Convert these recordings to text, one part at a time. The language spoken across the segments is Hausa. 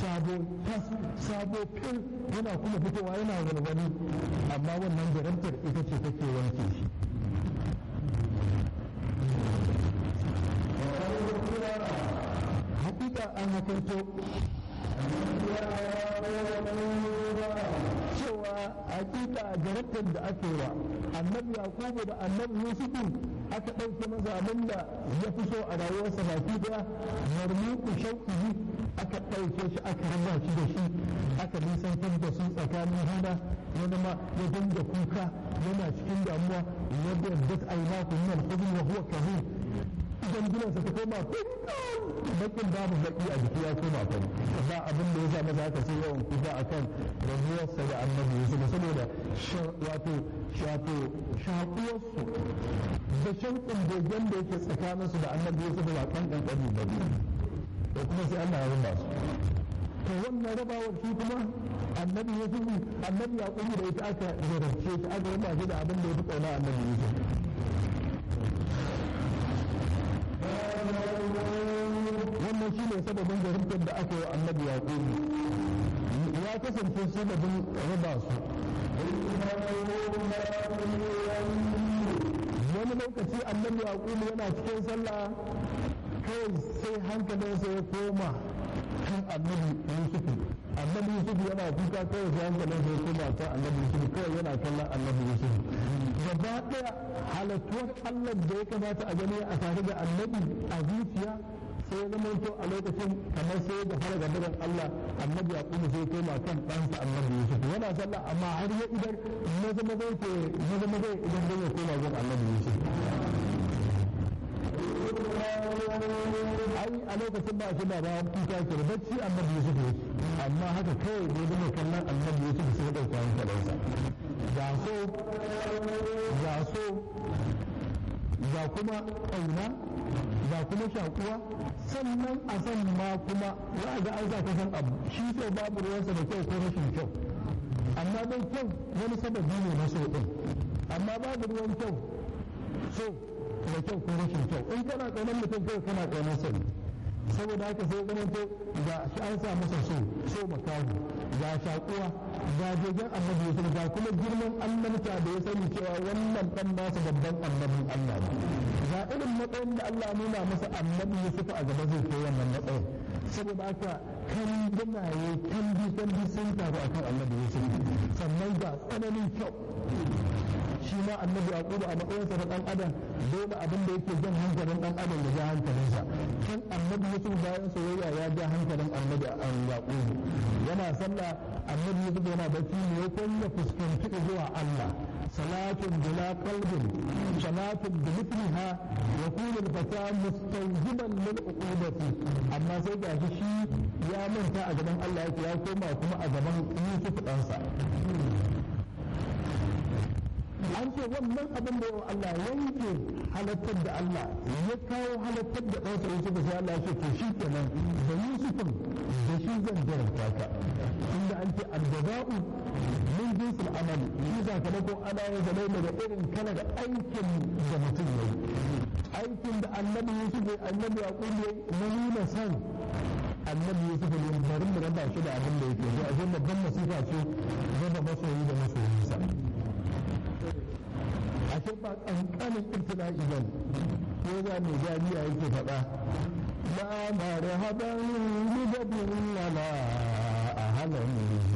sabo tas sabo fil yana kuma fitowa yana walwali amma wannan jarabtar ita ce take wanke shi hakika an hakarto cewa hakika jarabtar da aka yi wa annabi yakubu da annabi yusufu aka ɗauke masa abin da ya fi so a rayuwarsa baki daya marmuku shauƙi aka ɗauke shi aka raba shi da shi aka nisantar da su tsakanin hana wani ma ya dinga kuka yana cikin damuwa yadda dat aina kunnan hudun wa huwa kahir idan gidansa ta koma bakin babu baki a jiki ya koma fari ba abin da ya sa masa haka sai yawan kuka akan rabuwarsa da annabi yusuf saboda wato shato shakuwarsu da shauƙin begen da yake tsakaninsu da annabi yusuf ba kan kankani ba da kuma sai Allah ya rinda su to wannan rabawar shi kuma annabi yusuf annabi yaqubu da ita aka zarafce shi aka rinda shi da abin da ya fi kauna annabi yusuf wannan shi ne sababin jarumtar da aka yi wa annabi yaqubu ya kasance sababin raba su wani lokaci annabi yaqubu yana cikin sallah kawai sai hankalinsa ya koma kan annabi yusufu annabi yusufu yana kuka kawai sai hankalinsa ya koma kan annabi yusufu kawai yana kallon annabi yusufu gaba ɗaya halattuwar allah da ya kamata a gani a tare da annabi a zuciya sai zama to a lokacin kamar sai da fara gabarin Allah annabi ya kuma sai koma kan ɗansa annabi Yusuf yana sallah amma har ya idan maza maza yake maza maza idan zai koma gun annabi Yusuf ai a lokacin ba shi ba ba kuka ke da bacci annabi Yusuf yake amma haka kawai da zama kallon annabi Yusuf sai ya ɗauka hankalinsa ga so ga so ga kuma ƙauna ga kuma shakuwa sannan a san ma kuma za a ga an sa ka san abu shi so babu ruwansa da kyau ko rashin kyau amma dai kyau wani sababi ne na so din amma babu ruwan kyau so da kyau ko rashin kyau in kana kaunar mutum kai kana kaunar sa ne saboda haka sai ganin to ga shi an sa masa so so makahu ga shakuwa ga jegen annabi yusuf ga kuma girman annabta da ya sani cewa wannan dan nasa babban annabin Allah ne ga irin matsayin da Allah nuna masa annabi Yusuf a gaba zai kai wannan matsayin saboda haka kan ganaye kan bi kan bi sun taru akan annabi Yusuf sannan ga tsananin kyau shi ma annabi yaqubu a matsayinsa na dan adam dole abin da yake jan hankalin dan adam ya ja hankalinsa kan annabi yusuf bayan soyayya ya ja hankalin annabi yaqubu yana sallah annabi yusuf yana bacci ne ya kunya fuskanci zuwa Allah salatun bila qalbin salatun bi mithliha yakunu al-fata mustawjiban lil uqubati amma sai ga shi ya manta a gaban Allah yake ya koma kuma a gaban Yusuf ɗansa an ce wannan abin da yawa Allah yanke halattar da Allah ya kawo halattar da ɗansa Yusuf sai Allah ya ce to shi kenan da Yusufin da shi zan jarabta ka inda an ce aljaza'u min jinsil amali shi sakamakon ana yin sa daga irin kalar aikin da mutum ya yi aikin da annabi Yusuf ya annabi Yaqub ya na nuna san annabi Yusuf ne bari mu raba shi da abin da yake so a babban masifa ce raba masoyi da masoyinsa ashe ba kankanin ibtila'i ba ko za mu jami'a yake faɗa la marhaban bi jabin lana ahlan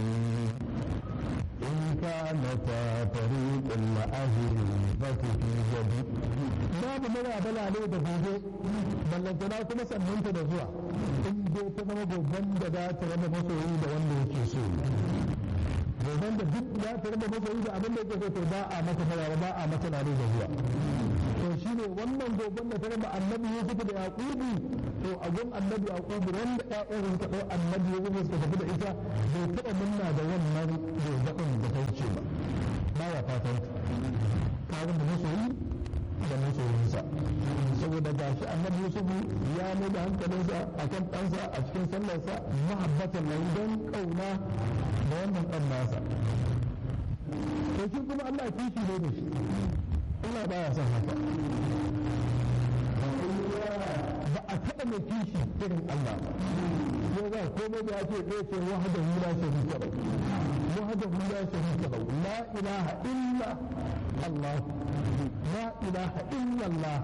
in kana ta tariqul ahli fa fi jadi babu mara bala ne da gobe ballantana kuma sannanta da zuwa in dai ta zama goben da za ta raba masoyi da wanda yake so goben da duk ya ta raba masoyi da abin da yake so ba a mata fara ba a mata nare da zuwa to shi ne wannan goben da ta raba annabi Yusuf da Yaqubu to a gun annabi Yaqubu wanda ƴaƴan suka ɗau annabi Yusuf suka tafi da ita bai taɓa munna da wannan goben da ta wuce ba ba ya fatan ta da masoyi da masoyinsa saboda ga shi annabi Yusuf ya mai da hankalinsa akan ɗansa a cikin sallarsa mahabbatan nan don ƙauna da wannan ɗan nasa to shi kuma Allah kishi ne da shi Allah baya son haka ba a a taɓa mai kishi irin Allah ba ya za komai da ya ce ɗaya ce wahada hula sharika lahu wahada hula sharika lahu la ilaha illa Allah la ilaha illa Allah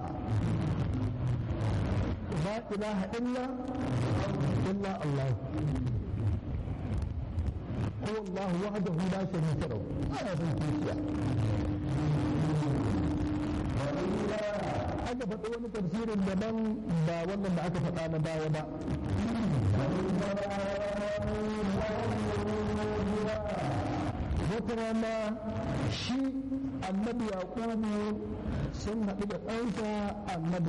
la ilaha illa illa Allah هو الله وحده لا شريك له أنا بالكيسيا aka faɗi wani tafsirin daban ba wannan da aka faɗa na baya ba wata rana shi annabi yaƙubu sun haɗu da ɗansa annabi